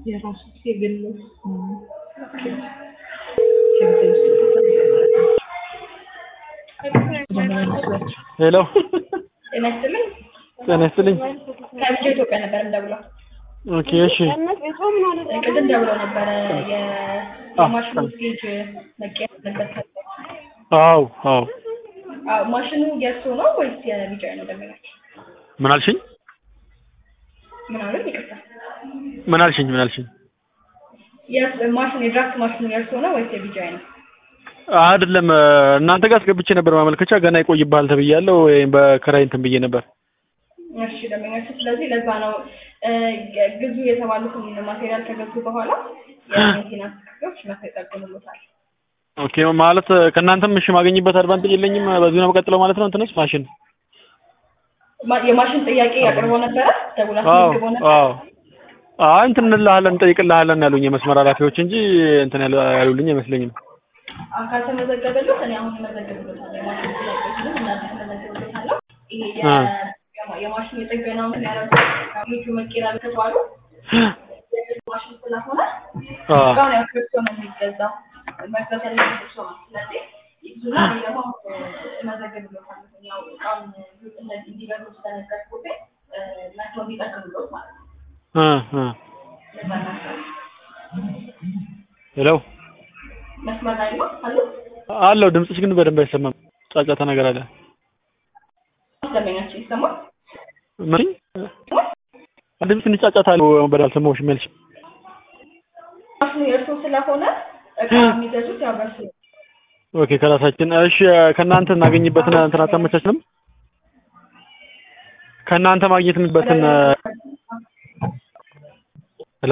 የራሱ የግል ሄሎ ጤና ይስጥልኝ። ጤና ይስጥልኝ። ከብቻ ኢትዮጵያ ነበር እንደውለው ኦኬ እሺ ቅድም ደውለው ነበረ የ- የማሽኑ ስቴጅ መቀየር አለበት። አዎ አዎ አዎ፣ ማሽኑ የእርሶ ነው ወይስ የቢጫ ነው? ደንበኛቸው ምን አልሽኝ? ምን አሉ? ይቅርታ፣ ምን አልሽኝ? ምን አልሽኝ? የእርስ- ማሽኑ የድራፍት ማሽኑ የእርሶ ነው ወይስ የቢጫ ነው? አይደለም እናንተ ጋር አስገብቼ ነበር ማመልከቻ ገና ይቆይብሃል ተብያለሁ። ወይም በክራይ እንትን ብዬ ነበር። እሺ ደንበኛቸው፣ ስለዚህ ለዛ ነው እ፣ ግዙ የተባሉትን ማቴሪያል ከገዙ በኋላ የሜንቴናንስ ክፍሎች መጥተው ይጠግኑልዎታል። ኦኬ ማለት ከእናንተም እሺ ማገኝበት አድቫንቴጅ የለኝም። በዚሁ ነው የምቀጥለው ማለት ነው። እንትንስ ማሽን ማ- የማሽን ጥያቄ አቅርበው ነበረ ደውላ አዎ አስመዝግበው ነበር። አዎ አይ እንትን እንልሃለን እንጠይቅልሃለን ያሉኝ የመስመር ኃላፊዎች እንጂ እንትን ያሉ- ያሉልኝ አይመስለኝም። አካል ተመዘገበለት እኔ አሁን እመዘግብለታለሁ። የማሽን ጥያቄዎችንም እናንተ እመዘግብለታለሁ። ይሄ የ- አ። የማ- የማሽን የጥገናውን የሚያደርጉ ቤቱ መቀየር ከተባሉ የግል ማሽን ስለሆነ አ እቃውን ያው ከእርሶ ነው የሚገዛው መግዛት ያለበት እርሶ ነው። ስለዚህ ይዙና እኔ ደግሞ እመዘግብለታለሁ። ያው እቃውን እንደዚህ እንዲገዙ ስለነገርኩት እ፣ መጥተው እንዲጠግኑልዎት ማለት ነው። እ እ ለዛ እናስባለን። ሄሎ መስመር ላይ ነው አሉ አለው ድምፅሽ ግን በደንብ አይሰማም። ጫጫታ ነገር አለ። ደንበኛችን ይሰማል። ምን ድምፅ ትንሽ ጫጫታ አለው። በደንብ አልሰማሁሽም ያልሽ ማሽኑ የእርሶ ስለሆነ እቃ የሚገዙት ያው በእርሶ ነው። ኦኬ ከራሳችን እሺ ከእናንተ እናገኝበትን እንትን አታመቻችንም? ከእናንተ ማግኘት የምንበትን ሄሎ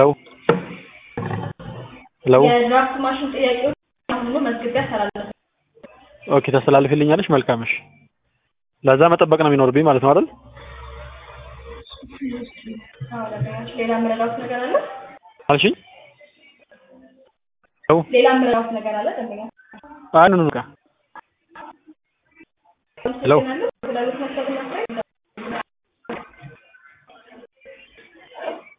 ሄሎ የድራፍት ማሽን ጥያቄዎች አሁኑ መዝግቤ አስተላለፍ ኦኬ ታስተላልፊልኛለሽ? መልካም እሺ። ለዛ መጠበቅ ነው የሚኖርብኝ ማለት ነው አይደል? ሌላ የምረዳዎት ነገር አለ? አልሽኝ? ሄሎ ሌላ የምረዳዎት ነገር አለ? ደንበኛ አይ ኑ ኑ በቃ ሄሎ አመሰግናለሁ። ስላሉት መሰብ